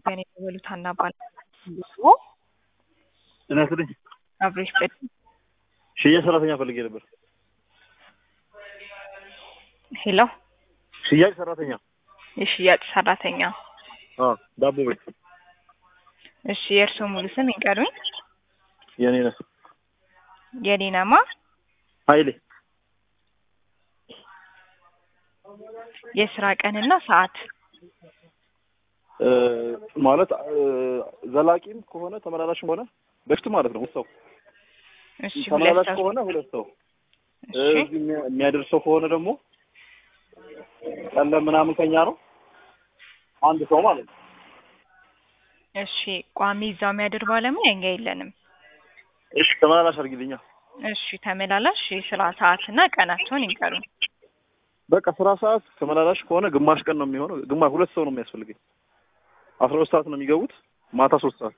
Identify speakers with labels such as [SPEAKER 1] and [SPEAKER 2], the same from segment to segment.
[SPEAKER 1] ኢትዮጵያን የደወሉት ሀና እባላለሁ።
[SPEAKER 2] ጤና ይስጥልኝ።
[SPEAKER 1] አብሬሽ በድ
[SPEAKER 2] ሽያጭ ሰራተኛ ፈልጌ ነበር።
[SPEAKER 1] ሄሎ፣
[SPEAKER 2] ሽያጭ ሰራተኛ።
[SPEAKER 1] የሽያጭ ሰራተኛ።
[SPEAKER 2] አዎ፣ ዳቦ ቤት።
[SPEAKER 1] እሺ፣ የእርስዎ ሙሉ ስም ይንገሩኝ።
[SPEAKER 2] የኔ ነህ
[SPEAKER 1] የኔናማ
[SPEAKER 2] ኃይሌ።
[SPEAKER 1] የስራ ቀንና ሰዓት
[SPEAKER 2] እ ማለት እ ዘላቂም ከሆነ ተመላላሽም ሆነ በፊት ማለት ነው። ሰው
[SPEAKER 1] እሺ፣ ሁለት
[SPEAKER 2] ተመላላሽ
[SPEAKER 1] ሰው
[SPEAKER 2] ከሆነ ሁለት ሰው እ
[SPEAKER 1] እሺ፣
[SPEAKER 2] እዚህ የሚያ- የሚያደርሰው ከሆነ ደግሞ ቀለም ምናምን ከኛ ነው አንድ ሰው ማለት ነው።
[SPEAKER 1] እሺ። ቋሚ እዛው የሚያድር ባለሙያ እኛ የለንም።
[SPEAKER 2] እሺ ተመላላሽ አድርጊልኛ።
[SPEAKER 1] እሺ፣ ተመላላሽ የስራ ሰዓትና ቀናቸውን ይንገሩኝ።
[SPEAKER 2] በቃ ስራ ሰዓት ተመላላሽ ከሆነ ግማሽ ቀን ነው የሚሆነው። ግማሽ ሁለት ሰው ነው የሚያስፈልገኝ። አስራ ሁለት ሰዓት ነው የሚገቡት። ማታ ሶስት ሰዓት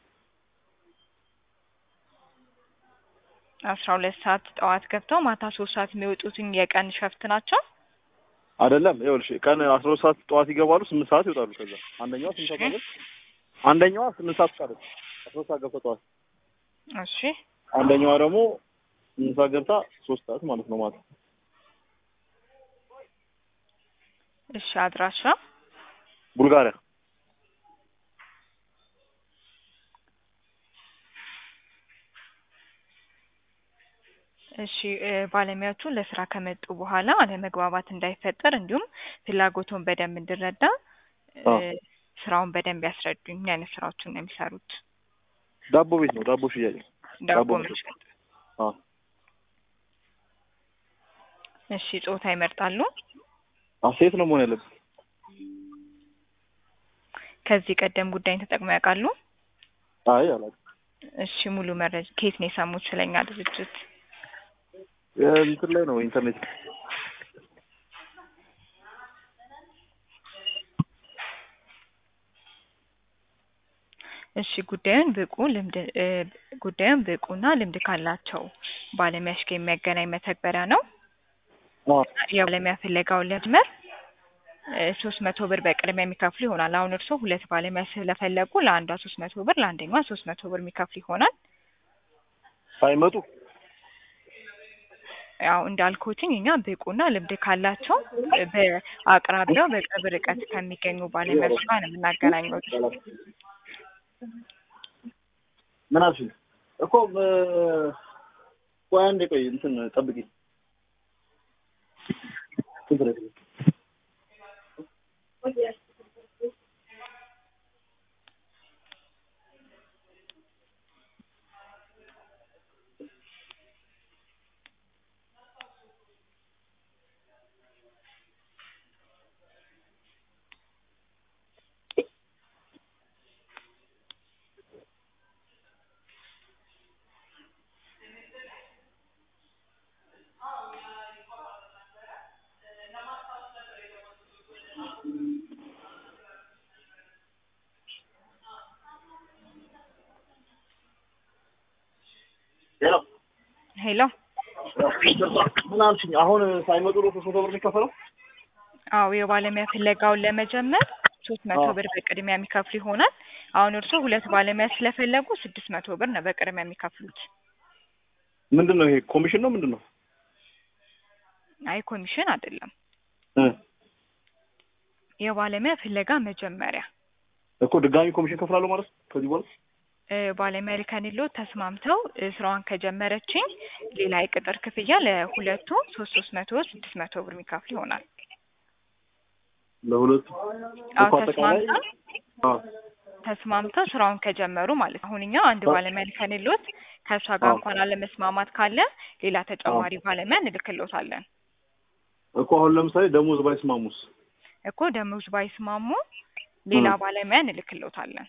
[SPEAKER 1] አስራ ሁለት ሰዓት ጠዋት ገብተው ማታ ሶስት ሰዓት የሚወጡትን የቀን ሸፍት ናቸው።
[SPEAKER 2] አይደለም። ይኸውልሽ ቀን አስራ ሁለት ሰዓት ጠዋት ይገባሉ፣ ስምንት ሰዓት ይወጣሉ። ከዛ አንደኛዋ ስምንት ሰዓት አለች፣ አንደኛዋ ስምንት ሰዓት ቃለች። አስራ ሁለት ሰዓት ገብተው ጠዋት፣
[SPEAKER 1] እሺ፣
[SPEAKER 2] አንደኛዋ ደግሞ ስምንት ሰዓት ገብታ ሶስት ሰዓት ማለት ነው ማታ።
[SPEAKER 1] እሺ። አድራሻ
[SPEAKER 2] ቡልጋሪያ
[SPEAKER 1] እሺ እ ባለሙያዎቹ ለስራ ከመጡ በኋላ አለመግባባት እንዳይፈጠር እንዲሁም ፍላጎቱን በደንብ እንድረዳ እ
[SPEAKER 2] አዎ።
[SPEAKER 1] ስራውን በደንብ ያስረዱኝ። ምን አይነት ስራዎችን ነው የሚሰሩት?
[SPEAKER 2] ዳቦ ቤት ነው፣ ዳቦ ሽያጭ ነው።
[SPEAKER 1] ዳቦ
[SPEAKER 2] ዳቦ
[SPEAKER 1] መሸጥ።
[SPEAKER 2] አዎ።
[SPEAKER 1] እሺ። ጾታ ይመርጣሉ?
[SPEAKER 2] አዎ፣ ሴት ነው መሆን ያለበት።
[SPEAKER 1] ከዚህ ቀደም ጉዳይን ተጠቅመው ያውቃሉ?
[SPEAKER 2] አይ አላውቅም።
[SPEAKER 1] እሺ። ሙሉ መረጃ ከየት ነው የሰሙት ስለኛ ድርጅት?
[SPEAKER 2] እንትን ላይ ነው ኢንተርኔት
[SPEAKER 1] እሺ ጉዳዩን ብቁ ልምድ እ ጉዳዩን ብቁና ልምድ ካላቸው ባለሙያዎች ጋር የሚያገናኝ መተግበሪያ ነው።
[SPEAKER 2] አዎ።
[SPEAKER 1] የባለሙያ ፍለጋውን ለመጀመር ሶስት መቶ ብር በቅድሚያ የሚከፍሉ ይሆናል። አሁን እርስዎ ሁለት ባለሙያ ስለፈለጉ ለአንዷ ሶስት መቶ ብር ለአንደኛዋ ሶስት መቶ ብር የሚከፍሉ ይሆናል።
[SPEAKER 2] ሳይመጡ
[SPEAKER 1] ያው እንዳልኩትኝ እኛ ብቁና ልምድ ካላቸው በአቅራቢያው በቅርብ ርቀት ከሚገኙ ባለሙያዎች ጋር ነው የምናገናኘው።
[SPEAKER 2] ምን አልሽኝ እኮ እ ቆይ አንዴ ቆይ እንትን ጠብቂ ችግር የለም። ሄሎ
[SPEAKER 1] ሄሎ
[SPEAKER 2] ምን አልሽኝ? አሁን ሳይመጡ ነው ሶስት መቶ ብር የሚከፈለው?
[SPEAKER 1] አዎ የባለሙያ ፍለጋውን ለመጀመር ሶስት መቶ
[SPEAKER 2] አዎ።
[SPEAKER 1] ብር በቅድሚያ የሚከፍሉ ይሆናል። አሁን እርስዎ ሁለት ባለሙያ ስለፈለጉ ስድስት መቶ ብር ነው በቅድሚያ የሚከፍሉት።
[SPEAKER 2] ምንድን ነው ይሄ ኮሚሽን ነው ምንድን ነው?
[SPEAKER 1] አይ ኮሚሽን አይደለም፣
[SPEAKER 2] እ
[SPEAKER 1] የባለሙያ ፍለጋ መጀመሪያ
[SPEAKER 2] እኮ ድጋሚ ኮሚሽን ከፍላለሁ ማለት ነው ከዚህ በኋላ?
[SPEAKER 1] እ ባለሙያ ልከንሎ ተስማምተው እ ስራዋን ከጀመረችኝ ሌላ የቅጥር ክፍያ ለሁለቱ ሶስት ሶስት መቶ ስድስት መቶ ብር የሚከፍል ይሆናል።
[SPEAKER 2] ለሁለቱ
[SPEAKER 1] አዎ
[SPEAKER 2] እኮ አጠቃላይ
[SPEAKER 1] ተስማምተው
[SPEAKER 2] አዎ
[SPEAKER 1] ተስማምተው ስራውን ከጀመሩ ማለት ነው። አሁን እኛ አንድ ባለሙያ ልከንሎት ከእሷ ጋር
[SPEAKER 2] አዎ።
[SPEAKER 1] እንኳን አለመስማማት ካለ ሌላ ተጨማሪ ባለሙያ እንልክሎታለን።
[SPEAKER 2] እኮ አሁን ለምሳሌ ደሞዝ ባይስማሙስ?
[SPEAKER 1] እኮ ደሞዝ ባይስማሙ ሌላ
[SPEAKER 2] እ
[SPEAKER 1] ባለሙያ እንልክሎታለን።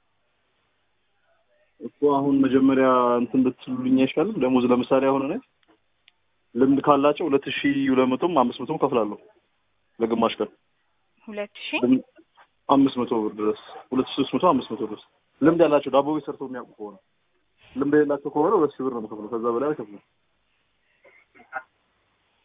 [SPEAKER 2] እኮ አሁን መጀመሪያ እንትን ብትሉኝ አይሻልም? ደሞዝ ለምሳሌ አሁን እኔ ልምድ ካላቸው ሁለት ሺህ ሁለት መቶም አምስት መቶም ከፍላለሁ ለግማሽ ቀን
[SPEAKER 1] ሁለት ሺህ
[SPEAKER 2] ልም- አምስት መቶ ብር ድረስ ሁለት ሺህ ሶስት መቶ አምስት መቶ ድረስ ልምድ ያላቸው ዳቦ ቤት ሰርተው የሚያውቁ ከሆነ ልምድ የሌላቸው ከሆነ ሁለት ሺህ ብር ነው የምከፍለው። ከዛ በላይ አልከፍልም።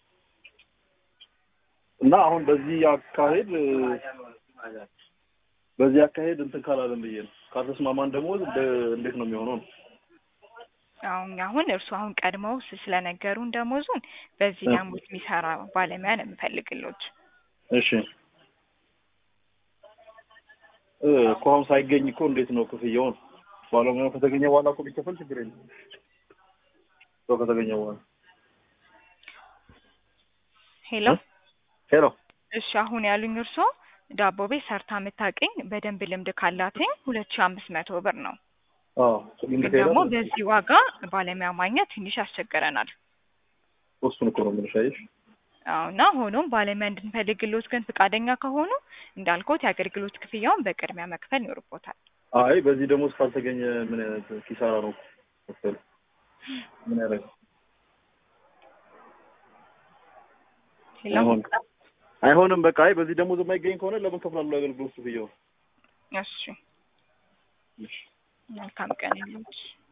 [SPEAKER 2] እና አሁን በዚህ አካሄድ በዚህ አካሄድ እንትን ካላለን ብዬ ነው። ካልተስማማን ደግሞ እንደ- እንዴት ነው የሚሆነው? ነው
[SPEAKER 1] አሁን አሁን እርሱ አሁን ቀድመው ስ- ስለነገሩን ደሞዙን በዚህ
[SPEAKER 2] እ።
[SPEAKER 1] ደሞዝ የሚሰራ ባለሙያ ነው የምፈልግሎት።
[SPEAKER 2] እሺ እ እኮ አሁን ሳይገኝ እኮ እንዴት ነው ክፍያውን? ባለሙያው ከተገኘ በኋላ እኮ ቢከፈል ችግር የለም። ሰው ከተገኘ በኋላ
[SPEAKER 1] ሄሎ
[SPEAKER 2] እ? ሄሎ
[SPEAKER 1] እሺ አሁን ያሉኝ እርሶ ዳቦ ቤት ሰርታ የምታውቅኝ በደንብ ልምድ ካላትኝ ሁለት ሺ አምስት መቶ ብር ነው።
[SPEAKER 2] አዎ
[SPEAKER 1] ግን ደግሞ በዚህ ዋጋ ባለሙያ ማግኘት ትንሽ ያስቸግረናል።
[SPEAKER 2] እሱን እኮ ነው የምልሽ። አየሽ
[SPEAKER 1] አዎ እና ሆኖም ባለሙያ እንድንፈልግሎት ግን ፈቃደኛ ከሆኑ እንዳልኮት የአገልግሎት ክፍያውን በቅድሚያ መክፈል ይኖርቦታል።
[SPEAKER 2] አይ በዚህ ደሞዝ ካልተገኘ ምን አይነት ኪሳራ ነው መሰለኝ። ምን ያደርጋል?
[SPEAKER 1] ሄሎ
[SPEAKER 2] አይሆንም አይሆንም። በቃ አይ በዚህ ደሞዝ የማይገኝ ከሆነ ለምን ከፍላለሁ አገልግሎት ክፍያውን?
[SPEAKER 1] እሺ መልካም ቀን ይሁንልሽ።